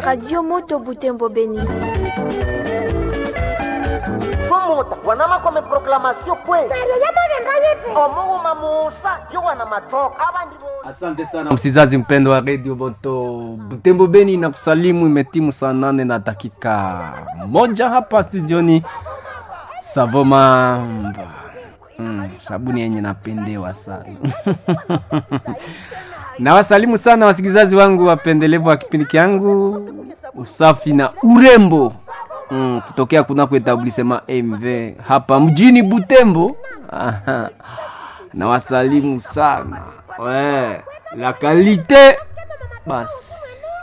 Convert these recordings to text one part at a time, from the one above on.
Radio Moto Butembo Beni. sumuta wanama kwame proklamasio kwe omuuma musa yo wana matoka abandi bo Asante sana msizazi mpendo wa Radio Moto Butembo Beni na kusalimu, imetimu saa nane na dakika moja hapa studioni Savomamba. Mm, sabuni yenye napendewa sana na wasalimu sana wasikilizaji wangu wapendelevu wa kipindi kyangu usafi na urembo mm, kutokea kunako etablisema MV hapa mjini Butembo. Aha. na wasalimu sana we, la kalite basi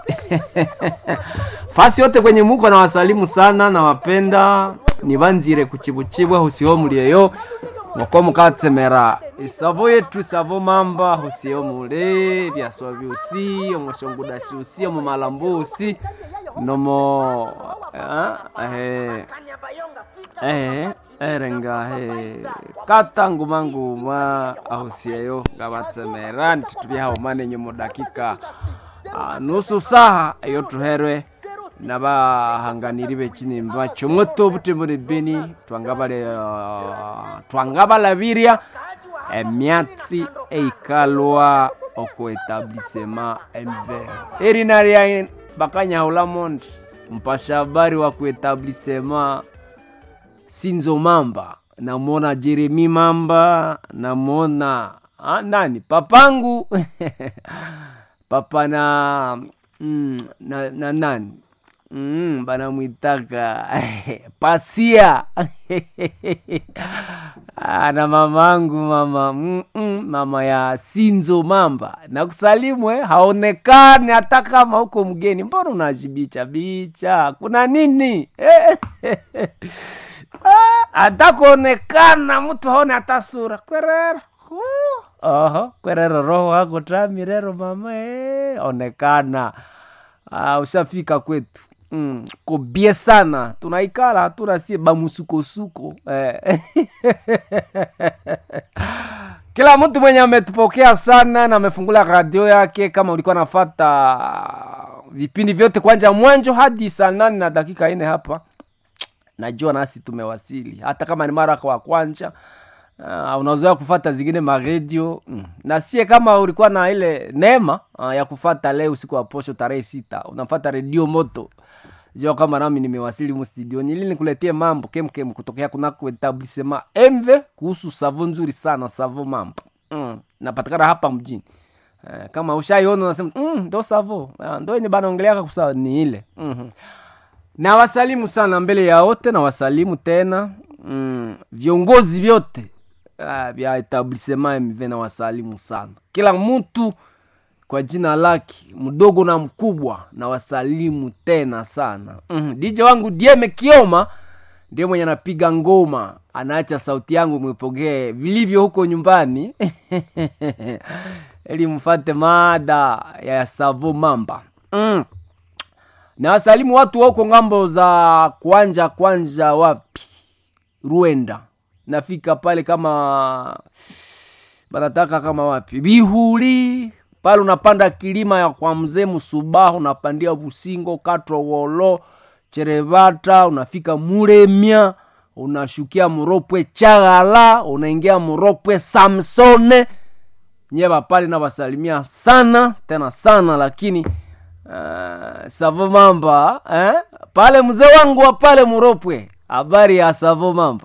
fasi yote kwenye muko na wasalimu sana na wapenda nibanzire kuchibuchibwa husiho mulieyo ngoko mukatsemera isavo yetu isavo mamba husiho mule byaswa byusi omushongudashi usi omumalambusi nomo eh, eh, eh, erenga he kata nguma nguma ahusieyo ngabatsemera ntitubyahaumane nyomo dakika ah, nusu saha iyo tuherwe nabahanganiri bekinimba chomwe tobutembone beni twangabale uh, twangabalabirya emyatsi eikalwa oko etablisema mver erina lya bakanyahulamondi mpasha habari wa kuetablisema sinzo mamba namwona jeremi mamba namwona ah, nani papangu papa na, mm, na, na nani mm, banamwitaka pasia Ah, na mamangu mama mm, mm, mama ya sinzo mamba nakusalimu eh, haonekani hata kama huko mgeni mbona unajibicha bicha kuna nini eh, Ah, hata kuonekana mtu haone hata sura kwerero Huh. oho kwerero roho wako tamirero mama eh, onekana ah, ushafika kwetu mm, kobie sana tunaikala hatuna sie bamusukosuko eh. kila mtu mwenye ametupokea sana na amefungula radio yake kama ulikuwa nafata vipindi vyote kwanja mwanjo hadi saa nane na dakika ine hapa najua nasi tumewasili hata kama ni mara kwa kwanja uh, unazoea kufata zingine maredio mm. na sie kama ulikuwa na ile neema uh, ya kufata leo usiku wa posho tarehe sita unafata redio moto jua kama nami nimewasili mu studioni ili nikuletie mambo kemkem kutokea kunako etablisema mv kuhusu savo nzuri sana savo mambo mm. napatikana hapa mjini uh, kama ushaiona unasema mm, ndo savo uh, ndo yenye banaongeleaka kusa ni ile mm-hmm na wasalimu sana mbele ya wote na wasalimu tena mm, viongozi vyote ah, vya etablisema mv na wasalimu sana kila mtu kwa jina lake mdogo na mkubwa na wasalimu tena sana mm, dj wangu dieme kioma ndiye mwenye anapiga ngoma anaacha sauti yangu mwipokee vilivyo huko nyumbani ili mfate mada ya savo mamba mm na wasalimu watu wa huko ngambo za kwanja kwanja wapi ruenda nafika pale kama banataka kama wapi bihuli pale unapanda kilima ya kwa mzee msubahu unapandia busingo katro wolo cherevata unafika muremia unashukia muropwe chagala unaingia muropwe samsone nyeva pale nawasalimia sana tena sana lakini Uh, savo mamba eh? pale mzee wangu wa pale muropwe habari ya savo mamba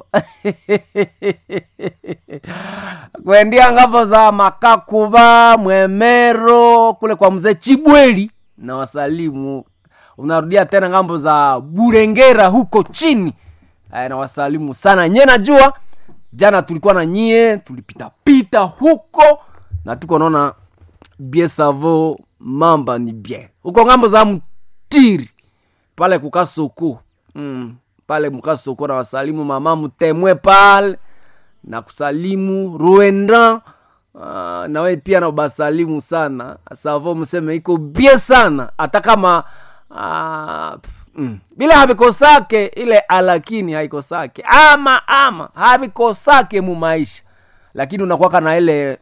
kuendia ngapo za makakuba mwemero kule kwa mzee chibweli na wasalimu unarudia tena ngambo za burengera huko chini eh, na wasalimu sana nye najua jana tulikuwa na nyie tulipitapita huko na tuko naona bie savo mamba ni bien huko ngambo za mtiri pale kukasoko mm, pale mkasoko na wasalimu mama mtemwe pale na kusalimu ruenda uh, nawe pia na basalimu sana savo mseme iko bie sana hata kama uh, mm, bila havikosake ile alakini haikosake ama ama havikosake mu maisha lakini unakwaka na ile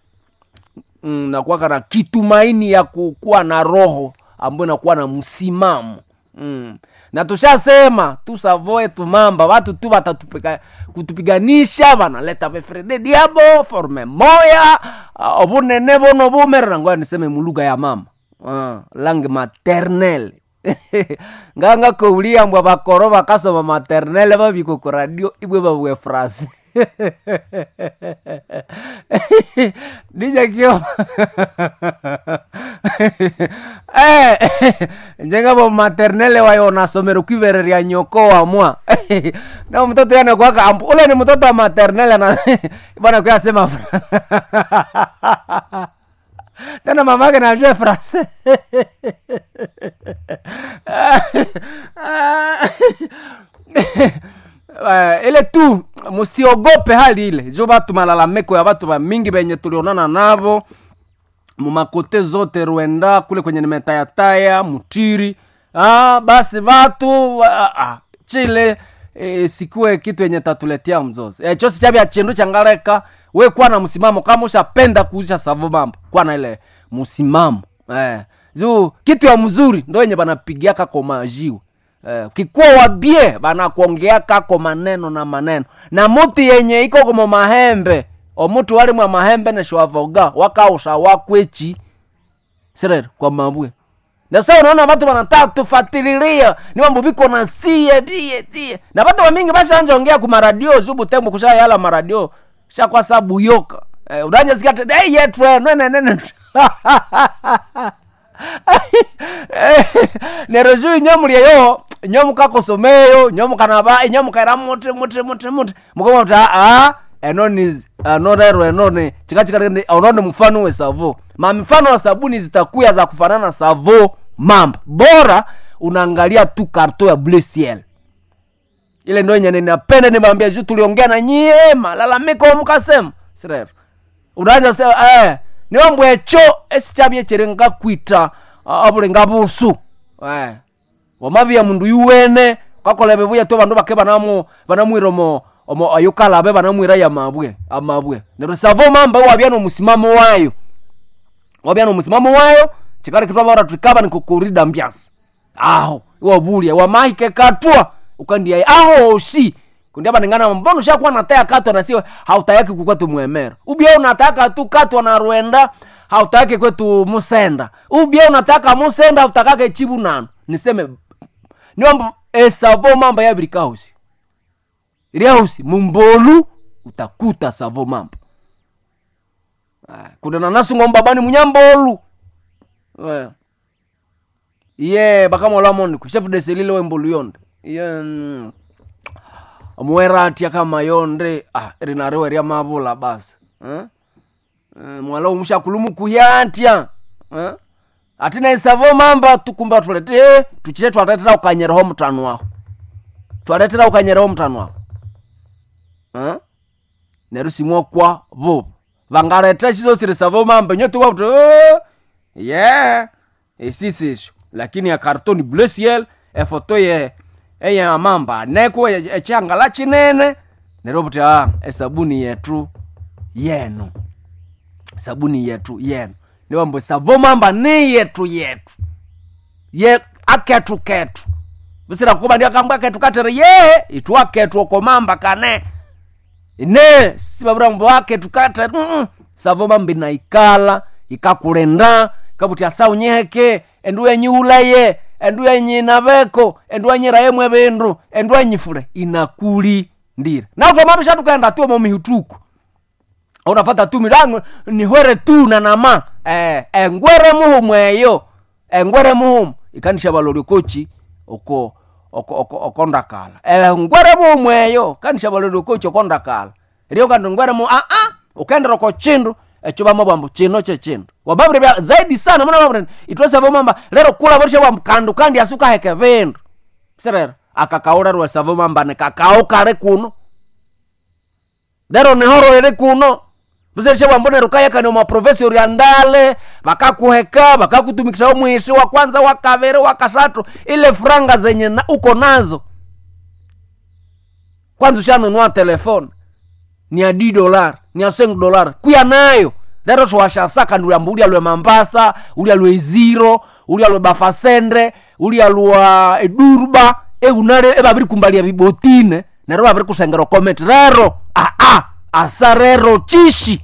mm, nakuwaka na kitumaini ya kukuwa na roho ambayo inakuwa na msimamo mm. na tushasema tusavoe tumamba watu tu watatupiga kutupiganisha vanaleta vefrede diabo forme moya uh, obunene bono bumerera ngoya niseme mulugha ya mama uh, langue maternelle nganga kouliambwa bakoro bakasoma maternelle babiko ku radio ibwe babwe frase dijakio eh, njengabo maternelle wayo nasomero kwivereria nyoko wamwa na mtoto yana kwaka ampu ule ni mtoto wa maternelle na bwana kuyasema tena mamake najue frase uh, ile tu musiogope hali ile jo batu malalamiko ya batu bamingi benye tulionana navo mumakote zote rwenda kule kwenye nimetayataya mutiri ah, basi batu ah, ah, chile e, sikuwe kitu yenye tatuletea mzozo e, chosi chabya chindu changareka we kuwa na msimamo kama ushapenda kuuzisha savo mambo kuwa na ile msimamo eh. juu kitu ya mzuri ndo yenye banapigiaka komajiwe eh, kikuwa wabie banakuongeaka ko maneno na maneno na muti yenye iko komo mahembe omutu wali mwa mahembe neshwavoga wakausha wakwechi sirere kwa mabwe na sasa unaona watu wanataka tufatililia ni mambo biko na sie bie tie na watu wamingi bashanja ongea ku maradio zubu tembo kushayala maradio shakwa sabu yoka eh, udanja zikate hey yetwe nene nene nereju inyomuliyeyo nyomukakosomeyo nyomukanaba inyomukaira muti muti muti muti mukamata a enoni anorero enoni chikachikati ononi mfano we savo ma mifano ya sabuni zitakuya za kufanana savo mamba bora unaangalia tu karto ya bleu ciel ile ndo yenye ninapenda nimwambia juu tuliongea na nyie malalamiko mukasema sirero unaanza sema eh niwambwa echo esichabye chirenga kwita abulenga busu eh wamabia mundu yuwene kakolebe buya to bandu bake banamu banamwira omo omo ayukalabe banamwira ya mabwe amabwe nero savo mamba wabya no musimamo wayo wabya no musimamo wayo chikari kitwa bara tukaba nikukurida mbyasi aho iwabulia wamahike katwa ukandia aho oshi kundi abanengana mbono shakuwa nataya katwa na siwe hautayaki kukwetu mwemera ubia unataka tu katwa na rwenda hautaki kwetu musenda ubia unataka musenda hautakake chibu nano niseme niwamba esavo mamba yabirikausi riausi mumbolu utakuta savo mamba kuna nanasungo mbabani munyambolu yeah. ye bakamolamondi ku chef de selile wembolu yonde ye mm, muweratia kama yonde ah, rinareweria mavula basi eh? eh, mwala umushakulumu kuyantya eh? atina isavo mamba tukumba tulete eh, tuchite twaletera ukanyereho mutanu waho twaletera ukanyereho mutanu waho eh? neru simwokwa vuva vangaleta shizo siri savo mamba nyotuwa kuti oh, yeah isisisho lakini ya kartoni bleu ciel efoto ye eye amamba neko echangala chinene nero kuti a esabuni yetu yenu sabuni yetu yenu niwambo savo mamba ni yetu yetu ye aketu ketu bisira kuba ndi akambwa ketu katere ye itu aketu okomamba kane ine sibabura mbo aketu katere mm -mm. savo mamba inaikala ikakulenda kabuti asa unyiheke endu enyiulaye endu enyinaveko endu enyirayemwe bindu endu enyifule inakulindira nautomabisha tukaenda tu momihituku unafata tu milango nihwere tu nanama eh, engwere muhumu eyo engwere muhumu ikanisha baloli kochi oko oko oko okondakala engwere muhumu eyo kanisha baloli kochi okondakala rio kandi ngwere mu ah ah ukendera ko chindu echo bamabwambo chino che chindu wababire bya zaidi sana muna babire itwese bomamba lero kula borisha bwa mkandu kandi asuka heke vindu serero akakaura rwe savo mamba ne kakao kare kuno lero nehoro ere kuno buzerisha bwa mbone rukaya kani ma professor ya ndale bakakuheka bakakutumikisha mwishi wa kwanza wa kavere wa kasatu ile franga zenye na, uko nazo kwanza ushanunua telefone ni ya d dolar ni ya seng dolar kuya nayo lero twashasaka ndi uyamba uli alwe mambasa uli alwe iziro uli alwe bafasende ulialwa edurba eunale ebabiri kumbalia bibotine nero babiri kusengera comment rero aa asa rero chishi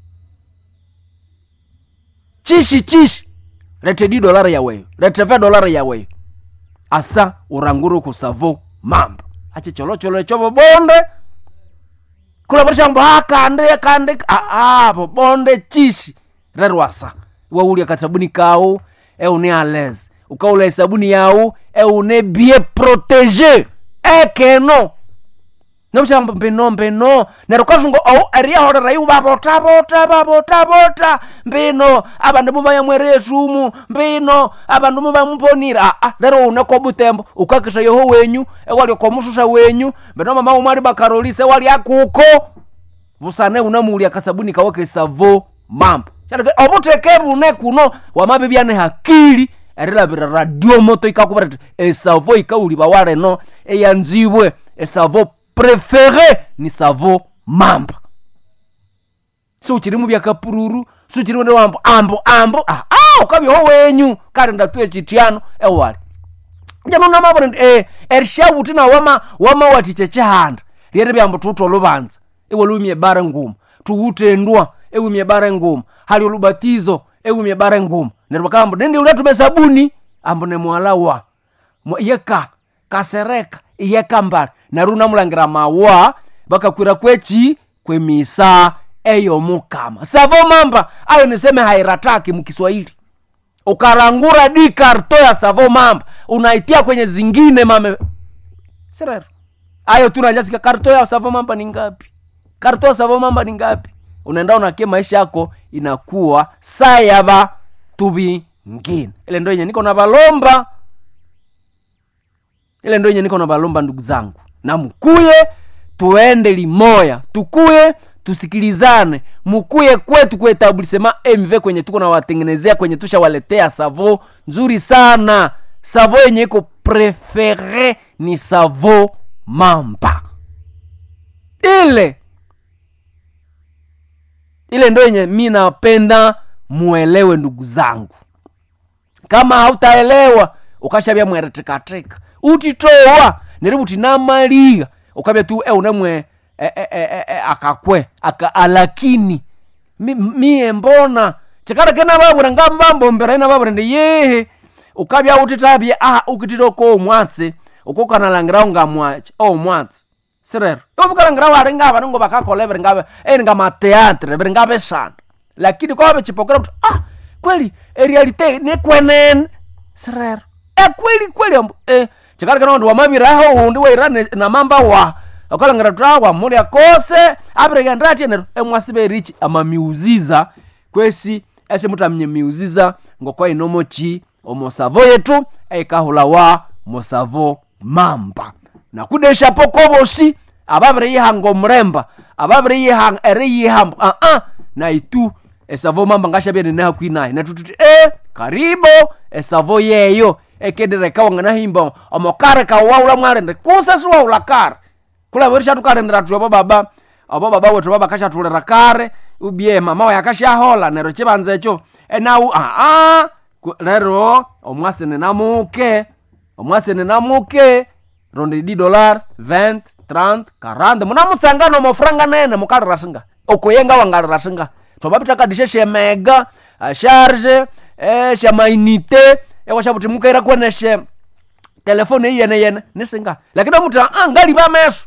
chishi chishi lete di dolari yaweyo lete ve dolari yaweyo asa uranguru kusavo mambo ache cholocholo echo bobonde kula barishambo akande akande aa bobonde chishi rero asa waulia katabuni kao eune alez ukaula esabuni yau eune bie protege ekeno nomushamba mbino mbino nero kazungo ou eriyaholera iwu babota-bota babota-bota mbino abandu mubayamwere esumu mbino abandu mubamuponire aa lero une kobutembo ukakisa yoho wenyu ewali komususa wenyu mbino mama umwali bakarolisa ewali akuko busane unamuulya kasabuni kawe kesavo mambo Shareke, obuteke bune kuno wamabibyane hakili erilabira radio moto ikakubara ti esavo ikauliba waleno eyanzibwe esavo prefere ni savo mamba siuchiri mubyakapururu siuchiri wende wambo ambo ambo ah, ah, ukabyeho wenyu kali ndatue chitiano ewali jamano namabona ndi eh, erishabuti na wama wama watiche chihanda lyere byambo tuto lubanza iwe lumye bare nguma tuwutendwa ewimye bare nguma hali olubatizo ewimye bare nguma neryo bakambo nindi uletume sabuni ambo nemwalawa Mwa- yeka kasereka iyeka mbali neryo unamulangira mawa bakakwira kwechi kwemisa eyomukama savo mamba ayo niseme hairataki mukiswahili ukarangura di karto ya savo mamba unaitia kwenye zingine mame sirero ayo tunanyasika karto ya savo mamba ni ngapi karto ya savo mamba ni ngapi unaenda unakie maisha yako inakuwa saa yava tuvingine ile ndo yenye niko na valomba ile ndo yenye niko na valomba ndugu zangu na mkuye tuende limoya tukuye tusikilizane mukuye kwetu kuetablisema mv kwenye tuko nawatengenezea kwenye tushawaletea savo nzuri sana savo yenye iko prefere ni savo mamba ile ile ndo yenye mi napenda muelewe ndugu zangu kama hautaelewa ukashavya mweretekateka utitowa neributi namaliga ukavya tu e unemwe e, e, e, e, e, akakwe aka alakini mi, mie mbona chikala kena babura ngambambombera ina babura ndi yehe ukavya utitabye aha ukititoko omwatse ukokanalangirawo ngamwache omwatse sirero iwavukalangirawo ali ngava ningo vakakola viri ngave eni nga mateatre viri ngave shana lakini kwave chipokera kuti ah kweli erealite nekwenene sirero e kweli kweli ambu e chikalikana ndi wamaviraho undi waira ne- na mamba wa ukalangira kuti awa muli akose apireka ndati enero emwasiverichi amamiuziza kwesi ese mutamnye miuziza ngokwa inomochi omosavo yetu eikahulawa mosavo mamba nakudesha pokobosi ababiri yihanga omuremba ababiri yihanga eri yihamba aa naitu esavo mamba ngashabyene nahakwinaye natututi e karibo esavo yeyo ekendereka wanganahimba omokare kawaula mwarende kusa siwaula kare kulaverisha tukarendera tuyobo baba obo baba wetu baba kashatulira kare ubye mama waye akashahola nero chibanza echo enau aa Ku- lero omwasene namuke omwasene namuke ronde di dolar 20 30 40 munamusangano mofuranga nene mukalirasinga okoyenga wangalirasinga twabapita shemega sharge eh, shamainite ewashabuti mukaira kweneshe telefone iyene yene nisinga lakini omuti ah, ngaliva meso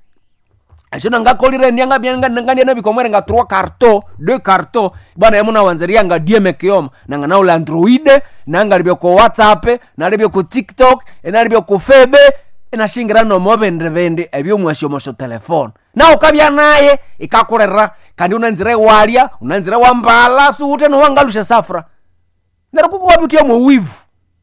ashina ngakolire ndianga ngandiana bikomwere nga 3 carto 2 carto bwana yamuna wanzeria nga dieme kioma nanga naule android nangalibye ku whatsapp nalibye ku tiktok enalibye ku febe enashingira nomobendevende ebyomwashomoso telefone na ukabya naye ikakulera kandi unanzira ewalya unanzira wambala suute nowangalusha safura nero kukuwabitya mwewivu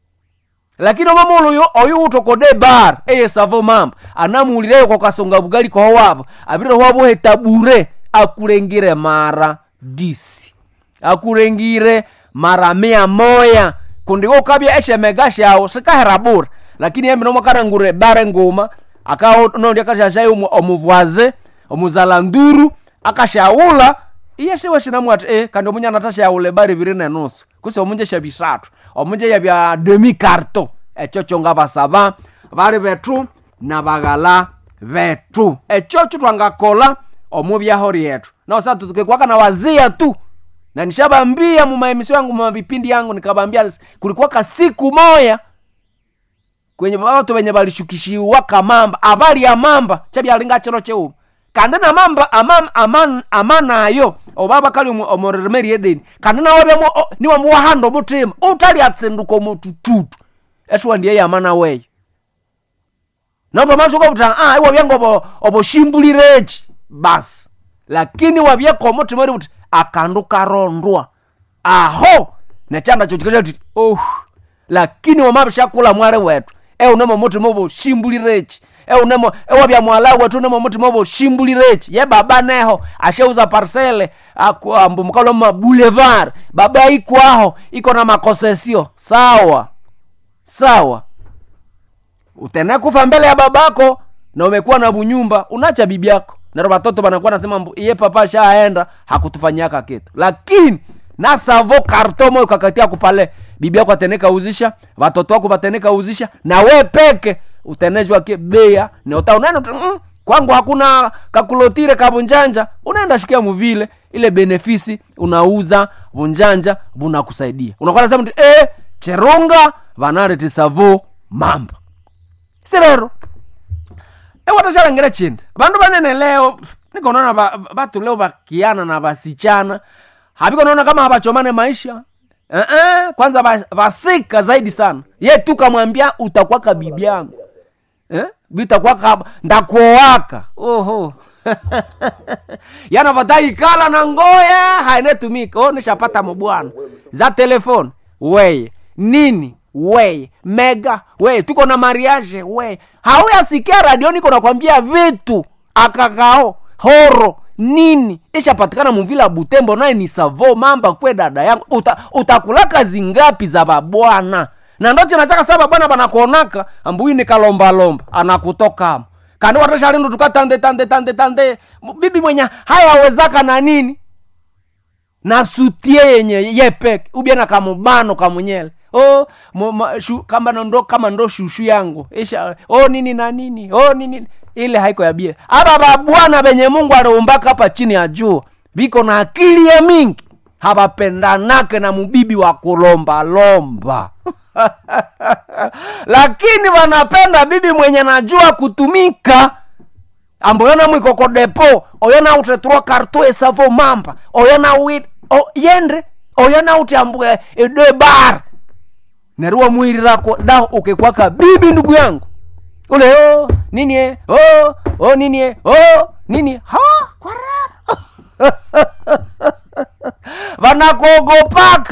lakini omama oyo oyo utokode bar eye savo mamba anamuulireyo kwakasonga bugali kohowabo abire hwaboheta bure akulengire mara disi akulengire mara mia moya kundi ukabya eshemega shawo sikahera bure lakini yembe nomakarangure bare nguma akaonondi akashashai omuvwaze omuzalanduru akashaula iye siwe sinamwati e kandi omunyana tashaule bari biri nenusu kusi omunje shabisatu omunje yabya demi carto echocho nga basaba bali bethu na baghala bethu echocho twangakola omu byaho lyetu naosa tukikwaka na wazia tu na nishabambia mumaemisio yangu mumavipindi yangu nikabambia kulikuwaka siku moya kwenye watu wenye balishukishiwa kamamba abali ya mamba chabyalinga chiro cheu kandi na mamba ama, ama, amanayo obaba kali omoreremeri edeni kandi nawe bemo niwe muwahanda omutima utali atsinduka omutututu eshuwa ndiye yamana weyo notomashuka buta ah iwe byango obo oboshimbulirechi basi lakini wabyeka omutima ori buti akandu karondwa aho nechanda chochikesha kuti oh lakini wamabishakula mwali wetu eunemo mutima oboshimbulirechi eunemo ewabya mwala wetu unemo mutima oboshimbulirechi ye baba neho asheuza parcele ambu mukalo ma boulevard baba ikwaho iko na makosesio sawa sawa utene kufa mbele ya babako na umekuwa na bunyumba unacha bibi yako naro batoto banakuwa nasema mbu iye papa shaenda hakutufanyaka kitu lakini na savo karto moyo kakatia kupale bibi yako ateneka uzisha watoto wako bateneka uzisha na we peke utenezwa ke bea na uta unaenda mm, kwangu hakuna kakulotire kabunjanja unaenda shukia muvile ile benefisi unauza bunjanja bunakusaidia unakuwa nasema eh cherunga vanareti savo mamba sirero ewatashalangire chindi vandu vanene leo nikonaona vatu leo vakiana na vasichana havikonaona kama havachomane maisha uh-uh. kwanza vasika zaidi sana ye tu kamwambia utakwaka bibi yangu eh? vitakwaka ndakuowaka oho yana vataikala na ngoya hainetumika o nishapata mubwana za telefoni weye nini weye mega weye tuko na mariage weye hauyasikia radioni iko nakwambia vitu akakao horo nini ishapatikana muvila butembo naye ni savo mamba kwe dada yangu Uta, utakulaka zingapi za babwana na ndo chinachaka saba bwana banakuonaka ambuyi nikalombalomba anakutokamo kandi watashalindu tukatande tande tande tande bibi mwenye hayawezaka na nini na sutie yenye yepeke ubia na kamubano kamunyele oh, mo, ma, shu, kama ndo kama ndo shushu yangu isha oh, nini na nini oh, nini ile haiko ya bia aba babwana benye mungu aliumbaka hapa chini ya jua biko na akili ya mingi habapendanake na mubibi wa kulombalomba lakini wanapenda bibi mwenye najua kutumika amboyona mwikoko depo oyona utetrua karto esavo mamba oyona wit o, yendre oyona uti ambue ede bar nerua mwiri rako da ukikwaka bibi ndugu yangu ule oh, nini e oh, oh, nini e oh, nini ha kwarara vanakuogopaka